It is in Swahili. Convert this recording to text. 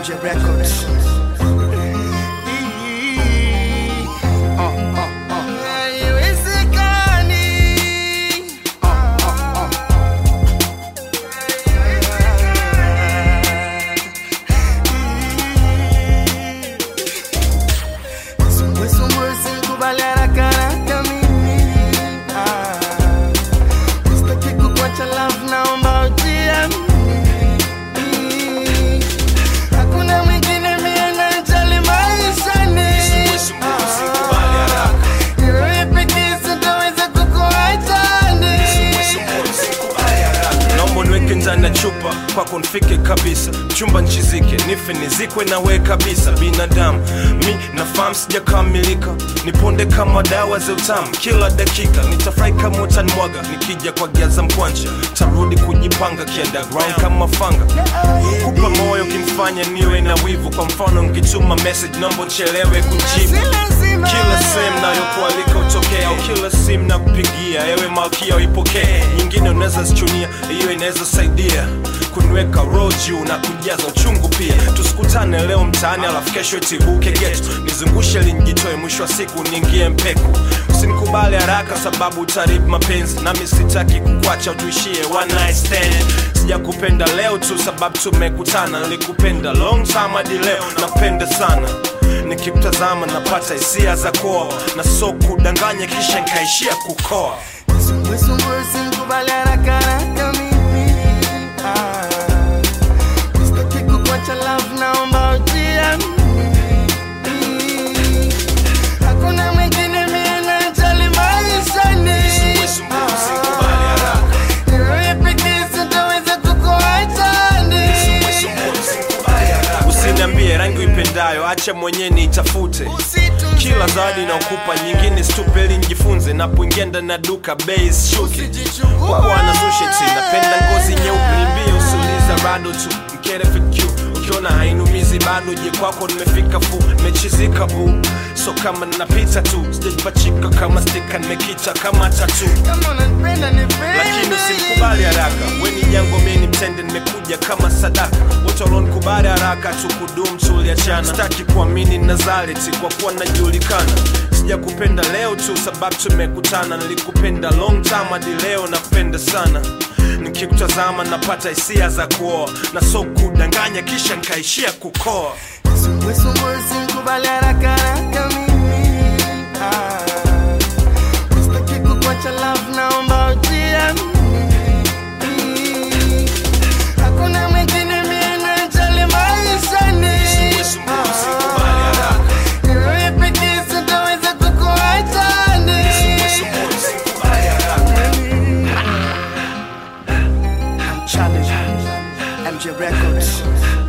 MJ Records. Hakuna mwingine mie najali maishani Wewe pekee sitaweza kukuachani naomba niweke ndani ya chupa kwako nifike kabisa chumba nchizike nife nizikwe nawe kabisa binadamu mi nafahamu sijakamilika niponde kama dawa za utamu kila dakika nitafurahi kama utanimwaga nikija kwa giaza mkwanja tarudi kujipanga kiunderground kama fanga kupa moyo kimfanya niwe na wivu kwa mfano nkituma message naomba uchelewe kujibu kila sehemu nayokualika utokea au kila simu na kupigia ewe malkia uipokee nyingine unaweza zichunia hiyo inaweza saidia kuniweka roho juu na kujaza uchungu pia tusikutane leo mtaani alafu kesho itibuke getu nizungushe linjitoe mwisho wa siku niingie mpeku usinikubali haraka sababu utaribu mapenzi nami sitaki kukwacha tuishie one night stand sijakupenda leo tu sababu tumekutana nilikupenda long time hadi leo napenda sana nikimtazama napata hisia za koa na so kudanganya kisha nkaishia kukoa Msumbue usinikubali haraka haraka mimi Ah. Sitaki kukuacha love naomba ujiamini Hakuna mwingine mie najali maishani Ah. Wewe pekee sitaweza kukuachani usiniambie rangi uipendayo acha mwenyewe niitafute kila zawadi naokupa nyingine stupeli njifunze napoingia ndani ya duka bei shuke kwa bwana susheti napenda ngozi nyeupe nimbie usiuliza rado tu mkere fq ukiona hainumizi bado je kwako nimefika fu nimechizika bu so kama napita tu sijajipachika kama stika nimekita kama tatu Kama unanipenda nipende lakini usimkubali haraka weni jango mini mtende nimekuja kama sadaka wote walionikubali haraka tukudum tuliachana sitaki kuamini nazareti kwa kuwa najulikana sijakupenda leo tu sababu tumekutana nilikupenda long time hadi leo napenda sana nikikutazama napata hisia za kuoa na so kudanganya kisha nkaishia kukoa Sumbue sumbue usinikubali haraka haraka mimi Ah. Sitaki kukuacha love naomba ujiamini Hakuna mwingine mie najali maishani Ah. Wewe pekee sitaweza kukuachani Challenge. MJ Records.